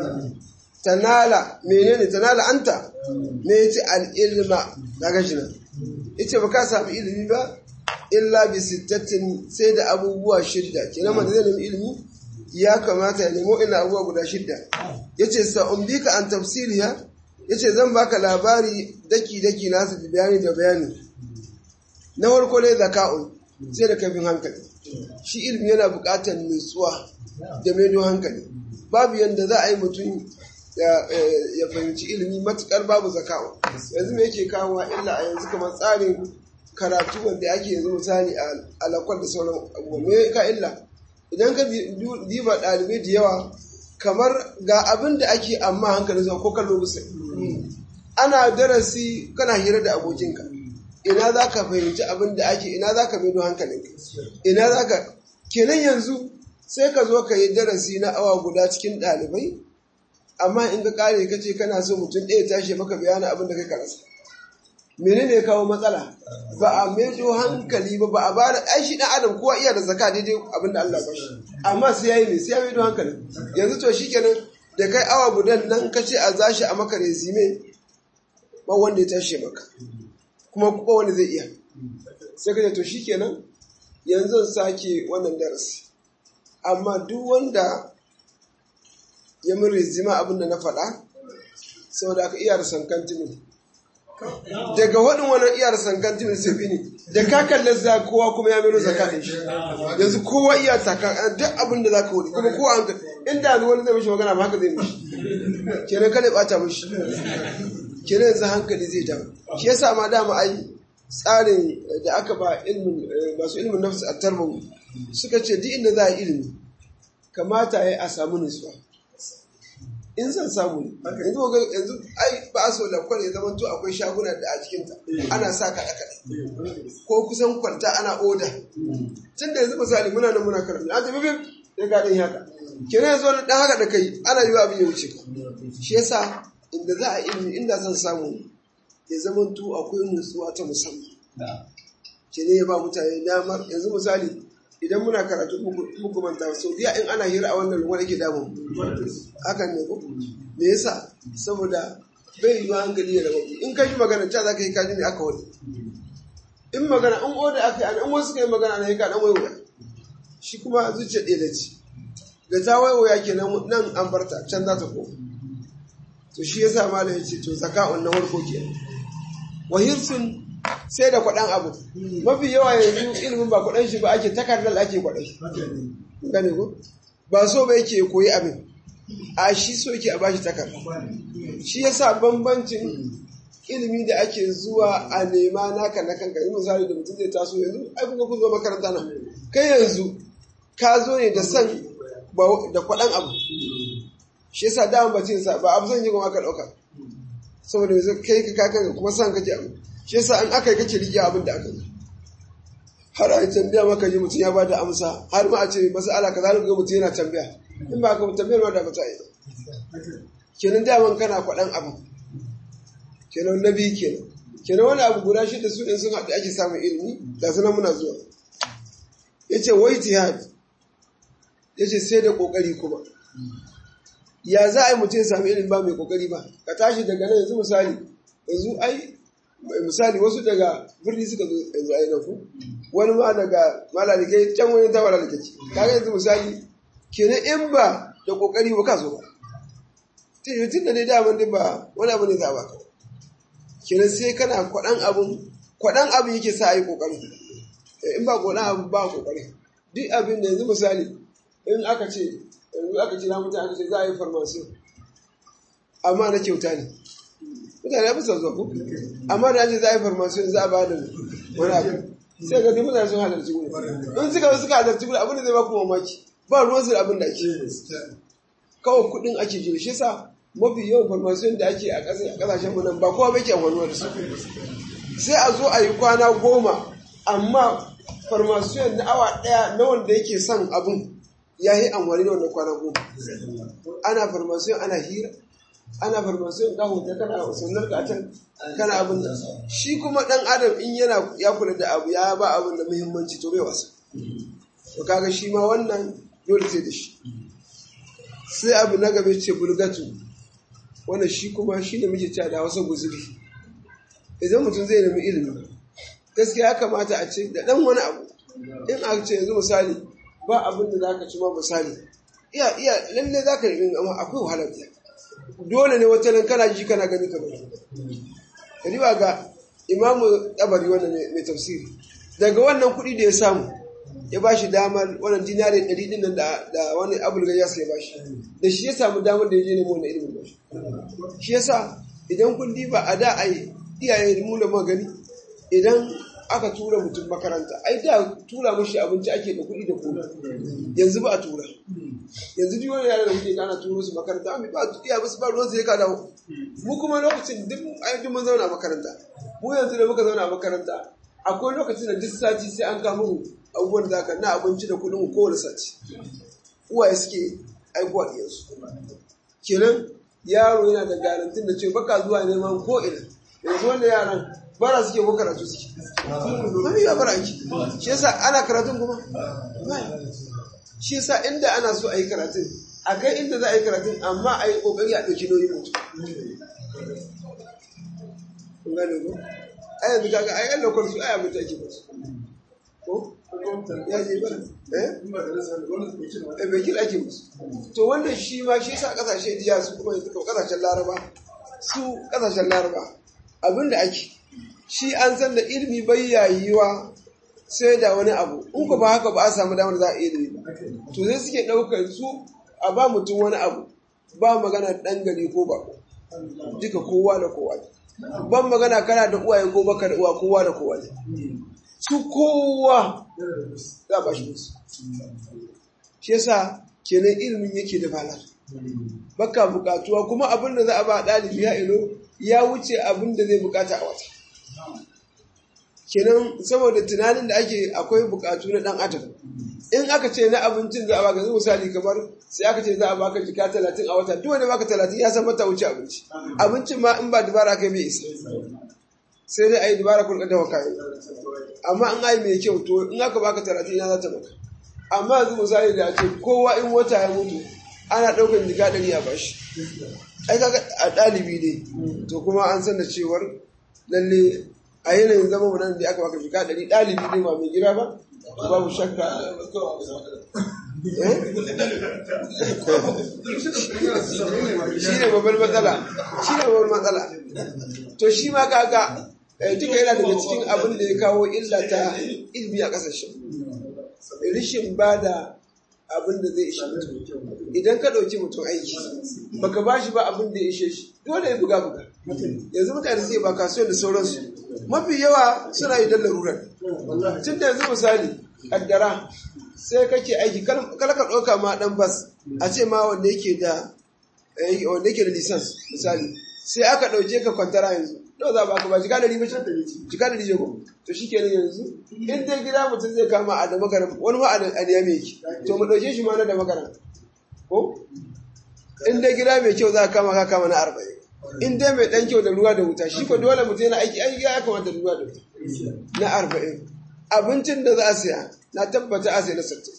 tanala menene tanala anta me yace al ilma kaga shi nan yace baka samu ilimi ba illa bi sittatin sai da abubuwa shidda kenan man zai nemi ilimi ya kamata ya nemo ina abubuwa guda shidda yace sa umbika an tafsiriya yace zan baka labari daki daki nasu da bayani da bayani na farko ne zaka'un sai da kafin hankali shi ilimi yana buƙatar nutsuwa da maido hankali babu yadda za a yi mutum ya fahimci ilimi matukar babu zaka'un yanzu me yake kawo illa a yanzu kamar tsarin karatu wanda ake yanzu misali a alakwar da sauran abubuwa me ka illa idan ka diba ɗalibai da yawa kamar ga abin da ake amma hankali zuwa ko kallo bisa ana darasi kana hira da abokinka ina za ka fahimci abin da ake ina za ka maido hankalinka ina za ka kenan yanzu sai ka zo ka yi darasi na awa guda cikin ɗalibai amma in ka kare ka ce kana so mutum ɗaya tashi maka bayanin abin da kai ka rasa menene kawo matsala ba a maido hankali ba ba a ba da ai shi dan adam kowa iya da zaka daidai abin da Allah ba shi amma sai yayi ne sai ya maido hankali yanzu to shikenan da kai awa gudan nan ka ce a zashi a maka resume ba wanda ya tashi maka kuma ba wanda zai iya sai ka ce to shikenan yanzu sake wannan darasi amma duk wanda ya mun resume abin da na faɗa saboda aka iya da sankantimin daga waɗin wani iyar sankantin sai ne da ka kalli za kowa kuma ya mero zakatin shi yanzu kowa iya taka duk abin da za ka wuri kuma kowa an inda yanzu wani zai mishi magana ba haka zai mishi kenan kada bata mishi kenan yanzu hankali zai dawo shi yasa ma dama ai tsarin da aka ba ilmin masu ilmin nafsu a tarbawu suka ce duk inda za a ilimi kamata ya a samu nutsuwa in zan samu ne yanzu ga yanzu ai ba a so lakwal ya zama to akwai shaguna da a cikinta ana sa kaɗe kaɗe ko kusan kwalta ana oda tun da yanzu misali muna nan muna karatu an tafi bib sai ka ɗin haka kenan yanzu wani ɗan haka da kai ana yi wa abin ya wuce shi yasa inda za a ilimi inda zan samu ya zama to akwai nutsuwa ta musamman kenan ya ba mutane damar yanzu misali idan muna karatu muku manta sau biya in ana hira a wannan lumar yake damun hakan ne ko me yasa saboda bai yi hankali ya rabu in ka ji magana ta za ka yi kaji ne aka wani in magana in oda aka yi an wasu ka yi magana na yi ka dan waiwaya shi kuma zuciya ɗaya da ci da ta waiwaya ke nan an barta can za ta koma to shi yasa malam ya ce to zaka'un na farko ke wahirsun sai da kwaɗan abu mafi yawa yanzu ilimin ba kwaɗan shi ba ake takardar ake kwaɗan gane ko ba so ba yake koyi abin a shi so yake a bashi takarda shi yasa bambancin ilimi da ake zuwa a nema naka na kanka yi misali da mutum zai taso yanzu ai kuka kun zo makaranta nan kai yanzu ka zo ne da san da kwaɗan abu shi yasa dama ba cin sa ba abu zan yi kuma aka ɗauka saboda yanzu kai ka kakan kuma san kake abu shi yasa an aka yi kake riƙe abin da aka yi har a yi tambaya maka ji mutum ya ba da amsa har ma a ce masu ala ka zalu ga mutum yana tambaya in ba ka tambayar ma da ba ta yi kenan daman kana kwaɗan abu kenan na biyu kenan kenan wani abu guda shida su in sun haɗu ake samun ilimi da suna muna zuwa ya ce wai jihad ya ce sai da ƙoƙari kuma ya za a yi mutum ya sami ilimi ba mai ƙoƙari ba ka tashi daga nan yanzu misali yanzu ai misali wasu daga birni suka zo yanzu ai na ku wani ma daga malalikai can wani ta malalikai kaga yanzu misali kenan in ba da ƙoƙari ba ka zo ba tun da ne daman din ba wani abu ne za a baka kenan sai kana kwaɗan abun kwaɗan abin yake sa a yi ƙoƙari in ba kwaɗan abin ba ƙoƙari duk abin da yanzu misali in aka ce yanzu aka ce na mutane aka ce za a yi farmasi amma na kyauta ne mutane ya fi son zuwa amma da ce za a yi farmasi za a ba da wani abu sai ga duk mutane sun halarci gudu in suka suka halarci gudu abin da zai ba ku mamaki ba ruwan su da abin da ake kawai kuɗin ake jira shi sa mafi yawan farmasiyon da ake a kasashen mu nan ba kowa bai ke amfanuwa da su sai a zo a yi kwana goma amma farmasiyon na awa ɗaya na wanda yake son abun ya yi amfani da wannan kwana goma ana farmasiyon ana hira ana farmasiyon ka hoto kana sunar ka can kana abin da shi kuma ɗan adam in yana ya kula da abu ya ba abin da muhimmanci to bai wasa to kaga shi ma wannan dole sai da shi sai abu na gaba ce bulgatu wannan shi kuma shi ne muke cewa da wasu guzuri idan mutum zai nemi ilimi gaskiya ya kamata a ce da ɗan wani abu in a ce yanzu misali ba abin da zaka ci ma misali iya iya lalle zaka yi amma akwai wahalar da dole ne wata nan kana ji kana gani kamar riba ga imamu tabari wannan mai tafsiri daga wannan kuɗi da ya samu ya ba shi damar wannan dinari ɗari ɗin nan da wani abul gayyas ya ba shi da shi ya samu damar da ya je nemo wannan ilimin ba shi shi yasa idan kun diba a da ai iyaye mu da magani idan aka tura mutum makaranta ai da tura mashi abinci ake da kuɗi da kuɗi yanzu ba a tura yanzu duk wani yara da kuke ana turo su makaranta amma ba iya ba su ba ruwan su ya ka dawo mu kuma lokacin duk ai duk mun zauna a makaranta mu yanzu da muka zauna a makaranta akwai lokacin da duk sati sai an kama abubuwan da zaka na abinci da kuɗin kowane sati uwaye suke aikuwa ɗiyansu kenan yaro yana da garantin da ce baka zuwa neman ko ina yanzu wanda yaran bara suke ko karatu suke mami ya bara aiki shi yasa ana karatun kuma shi yasa inda ana so a yi karatun a kai inda za a yi karatun amma a yi kokari a ɗauki nauyin mutum kun gane ko a yanzu kaga a yi lokacin su a yi mutu ake basu ko ya je bara eh bai kira ake musu to wannan shi ma shi yasa kasashe jiya su kuma yanzu kuma kasashen laraba su kasashen laraba abinda ake shi an san da ilimi bai yayiwa sai da wani abu in ku ba haka ba a samu damar za a iya ilimi ba to sai suke ɗaukar su a ba mutum wani abu ba magana ɗan gari ko ba duka kowa da kowa ne ban magana kana da uwaye ko baka da uwa kowa da kowa ne su kowa za a ba shi musu shi yasa kenan ilimin yake da bala baka bukatuwa kuma abin da za a ba ɗalibi ya ilo ya wuce abin da zai bukata a wata kenan saboda tunanin da ake akwai bukatu na dan adam in aka ce na abincin za a baka misali kamar sai aka ce za a baka jika talatin a wata duk wanda baka talatin ya san mata wuce abinci abincin ma in ba dubara kai bai isa sai dai a yi dubara kun dawa kayan amma in ai mai kyau to in aka baka talatin ya za ta maka amma yanzu misali da ce kowa in wata ya mutu ana ɗaukar jika ɗari a bashi ai kaga a ɗalibi ne to kuma an san da cewar lalle a yanayin zama mu nan da aka baka jika ɗari ɗalibi ne ma mai gida ba babu shakka shi ne babbar matsala shi ne babbar matsala to shi ma kaga duka yana daga cikin abin da ya kawo illa ta ilmi a ƙasashen rishin ba da abin da zai ishe mutum idan ka ɗauki mutum aiki baka ba shi ba abin da ya ishe shi dole ya buga buga yanzu mutane sai ba kasuwan da sauransu mafi yawa suna yi don larurar tun da yanzu misali kaddara sai kake aiki kal ka ɗauka ma ɗan bas a ce ma wanda yake da eh, wanda yake da lisans misali sai aka ɗauke ka kwantara yanzu nawa za ba ka ba jika ɗari ba ce jika ɗari je ko to shi kenan yanzu in dai gida mutum zai kama a da makaran wani ma a da a niyame yake to mu ɗauke shi ma na da makaran ko in dai gida mai kyau za ka kama ka kama na arba'in in dai mai ɗan kyau da ruwa da wuta shi ko dole mutum yana aiki aiki ya kamata da ruwa da wuta na arba'in abincin da za a siya na tabbata a siya na sittin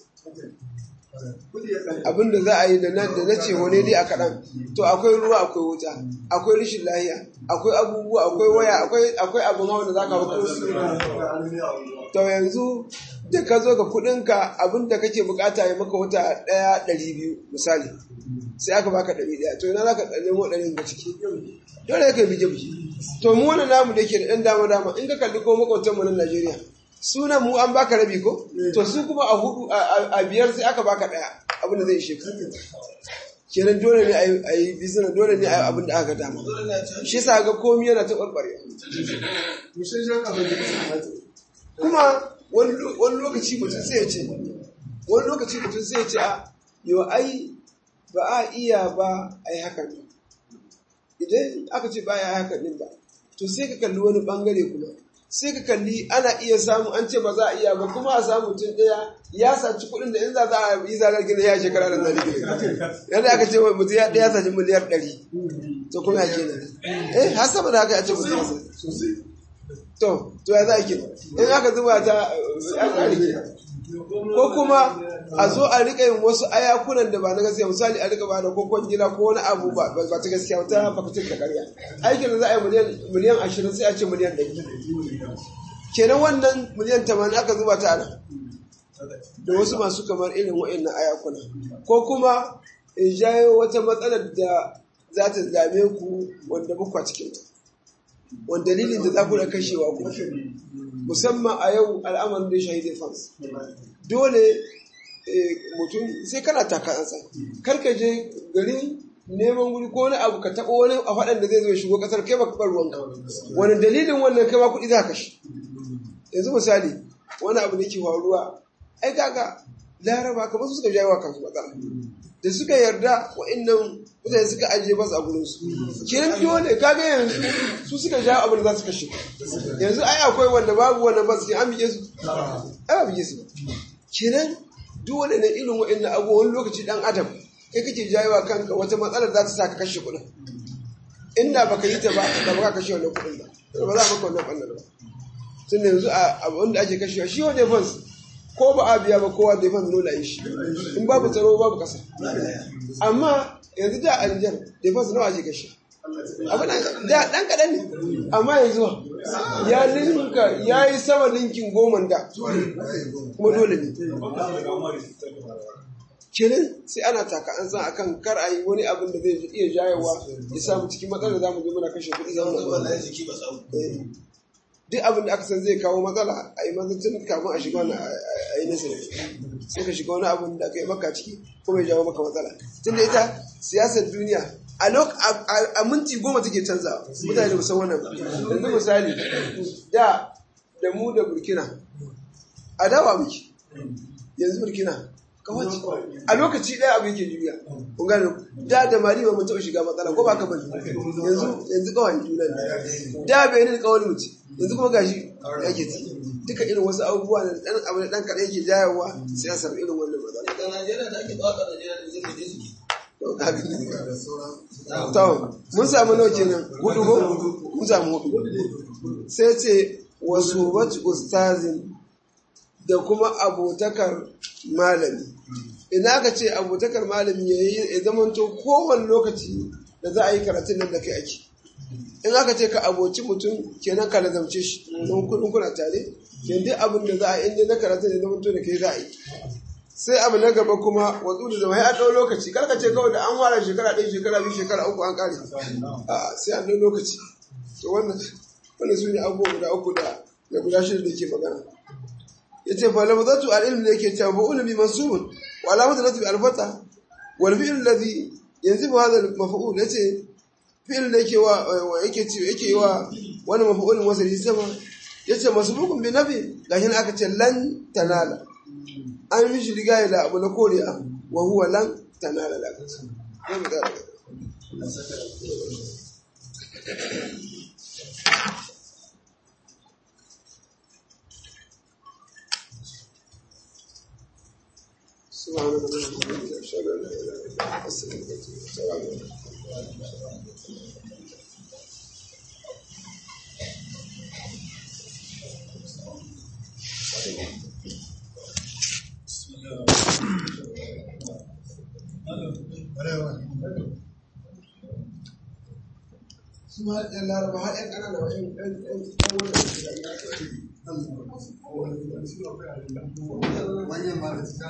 abin da za a yi da na da na ce wani dai a kaɗan to akwai ruwa akwai wuta akwai rashin lahiya akwai abubuwa akwai waya akwai akwai abin hawa da za ka hau su to yanzu da ka zo ka kuɗinka abin da kake bukata ya maka wata ɗaya ɗari biyu misali sai aka baka ɗari ɗaya to ina za ka nemo ɗari ga ciki dole ka bije bije to mu wani namu da ke da ɗan dama dama in ka kalli ko makwabtanmu na Najeriya sunan mu an baka rabi ko to su kuma a hudu a biyar sai aka baka ɗaya abin da zai ishe ka kenan dole ne a yi bizina dole ne a yi abin da aka dama shi sa ga komi yana ta ɓarɓare kuma wani lokaci mutum sai ya ce wani lokaci mutum sai ya ce a yau ai ba a iya ba a yi hakan idan aka ce ba a yi hakan din ba to sai ka kalli wani bangare kuma sai ka kalli ana iya samu an ce ba za a iya ba kuma a samu mutum ɗaya ya saci kuɗin da in za a yi zagar gina ya shekara da zari gina yadda aka ce mutum ya ɗaya saci miliyar ɗari to kuma ya kenan eh har sama da haka ya ce mutum ya saci to to ya za a kenan in aka zuba ta ya ƙari kenan ko kuma a zo a rika yin wasu ayakunan da ba na gaskiya misali a rika ba da kokon gida ko wani abu ba ba ta gaskiya ta fakitin da karya aikin da za a yi miliyan ashirin sai a ce miliyan ɗari kenan wannan miliyan tamanin aka zuba ta ana da wasu masu kamar irin wa'annan ayakuna ko kuma in jayo wata matsalar da za ta dame ku wanda bukwa cikinta wanda dalilin da za ku da kashewa ku musamman a yau al'amarin da ya shahidi fans dole mutum sai kana takasansa karka je garin neman wuri ko wani abu ka taɓa wani a faɗan da zai zo shigo ƙasar kai ba kaɓar ruwanka wani dalilin wannan kai ba kuɗi za ka shi yanzu misali wani abu da ke faruwa ai kaga laraba kamar su suka jawo wa kansu matsala da suka yarda wa'annan mutane suka ajiye basu a gurinsu kenan dole kaga yanzu su suka jawo abin da za su kashe yanzu ai akwai wanda babu wannan basu an bige su ai ba bige su kenan dole ne irin wa'annan abu wani lokaci dan adam kai kake jawo kanka wata matsalar za ta sa ka kashe kuɗin inda baka yi ta ba da baka kashe wannan kuɗin ba ba za a maka wannan ɓannar ba tun yanzu a abin da ake kashewa shi wani fans ko ba a biya ba kowa da fan dole a yi shi in babu tsaro babu kasa amma yanzu da a Nijar da fan nawa ake kashe abin da dan kaɗan ne amma yanzu ya linka ya yi sama linkin goma da kuma dole ne kenan sai ana taka an san akan kar a yi wani abin da zai iya jayewa ya samu cikin matsalar zamu zo muna kashe kuɗi zamu duk abin da aka san zai kawo matsala a yi mazancin kafin a shiga wani a yi nasa sai ka shiga wani abin da aka yi maka ciki kuma ya jawo maka matsala tunda ita siyasar duniya a minti goma take canza mutane da musan wannan yanzu misali da da mu da burkina a dawa muke yanzu burkina kawaci a lokaci ɗaya abu yake juya kun gane da da mari ba mun taɓa shiga matsala ko ba ka bane yanzu yanzu kawai juna ne da bai ne kawai mutum yanzu kuma gashi yake ci duka irin wasu abubuwa da dan abu da dan kaɗan yake jayawa sai a samu irin wannan matsala da Najeriya da ake tsaka Najeriya da zai je suke to mun samu nawa kenan hudu ko mun samu hudu sai ce wasu wacce ustazin da kuma abotakar malami ina aka ce abotakar malami ya yi ya zamanto kowane lokaci da za a yi karatun nan da kai ake in aka ce ka aboci mutum kenan ka lazamce shi don kudin kuna tare ke duk abin da za a inda na karatun ya zamanto da kai za a yi sai abu na gaba kuma watsu da zama ya ɗau lokaci kar ka ce kawai da an fara shekara ɗaya shekara biyu shekara uku an ƙare a sai an ɗau lokaci to wannan wannan su ne abubuwa guda uku da da guda shida da ke magana yace fa lafzatu al-ilm ne yake cewa fa'ul bi mansubun wa alamatu nasbi al-fata wal fi'l alladhi yanzibu hadha al-maf'ul yace fi'l da yake wa yake ce yake wa wani mafi'ulin wasali sama ya ce masu bukun bi nafi gashi na aka ce lan tanala an mishi riga da abu na koriya wa huwa lan tanala da aka ce Zai mu ƙara gaba. سبحانك اللهم وبحمدك اشهد ان لا اله الا انت استغفرك واتوب اليك السلام عليكم su ma ɗan laraba har ɗan ƙanana wa ɗan ɗan ɗan ɗan wannan da ya manyan ma da suka